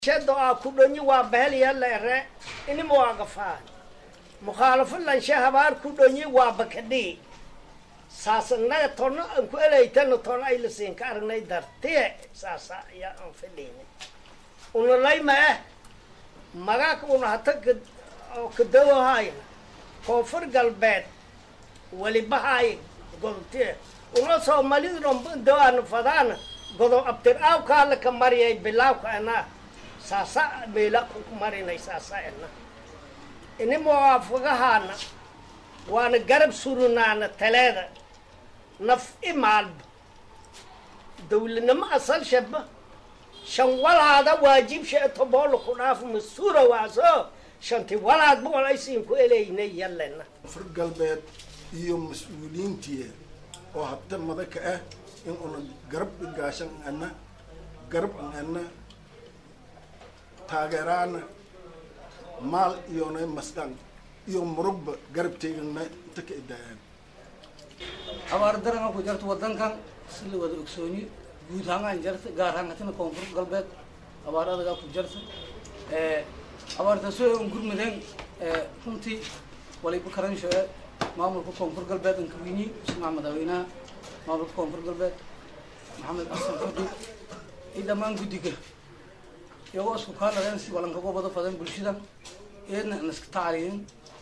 shado a ku dhonyi waa baheliya leere inima waa gafaan mukhaalafo lanshe habaar ku dhonyi waa bakadhii saas innaga tona aan ku elaytana tona ay lasiin ka aragnay dartiye saasa ayaa aan fadhiyni unalayma ah magaaka una hata oo kadawahayna koonfur galbeed welibahaay godobtiye una soomalidu dhan dawaana fadaana godob abtir aawkaala ka mariyay bilaawka anaa saasa meela ku marinay saasa ena ini muwaafaqahaana waana garab surunaana taleeda naf i maalba dawladnimo asal shaba shan walaada waajib she toboolo ku dhaaf masuura waaso shanti walaadba walaysiin ku eleynay yalena fur galbeed iyo mas-uuliyiintii oo habta madaka ah in una garab igaashan ana garab ana taageeraana maal iyona masdhan iyo murugba garab teegana inta ka idaayaan abaar daranga ku jarta wadankan si la wada ogsooni guud ahaan jarta gaar ahaan hatina koonfur galbeed abaar adagaa ku jarta abaartaasoo an gurmadeen runtii waliba karansho e maamulka koonfur galbeed an kaweyni ismaca madaaweynaha maamulka koonfur galbeed maxamed xasan fadi iyo dhammaan guddiga iyagoo isku kaaladeen si walankaga wada fadeen bulshada eedna an iska taaliyin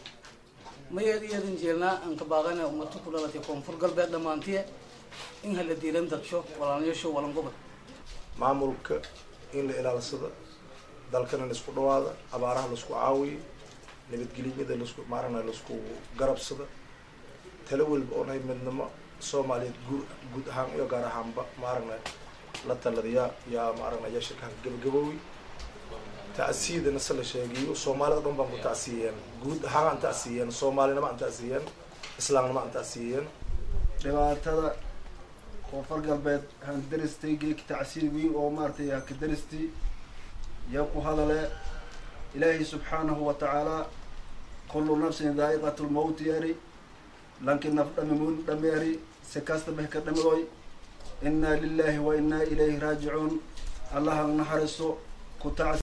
ma eed eedan jeelnaa aan ka baaqana ummata ku dhalatay koonfur galbeed dhammaantiye in hala diilan dadsho walaalyaasho walangobad maamulka in la ilaalsado dalkana la isku dhawaada abaaraha laisku caawiyo nabadgelyada lasku maaragna laisku garabsado talo walba oonay midnimo soomaaliyeed guur guud ahaan iyo gaar ahaanba maaragna la taladiyaa yaa maaragna yaa shirkaha gabagaboowi ta'siidana se la sheegiyo soomaalida dhan baan ku ta'siiyeen guud ahaan aan ta'siiyeen soomaalinimo aan ta'siiyeen islaamnimo aan ta'siiyeen dhibaatada koonfur galbeed han daristay geeki tacsiir weyn oo maaratay haka daristii yaa ku hadale ilaahay subxaanahu wa tacaala kullu nafsin daa'iqat lmawt yari lanki naf dhamimun dhameeri si kastaba haka dhamidoy inaa lilahi wa inaa ilayhi raajicuun allaha naxariiso ku tac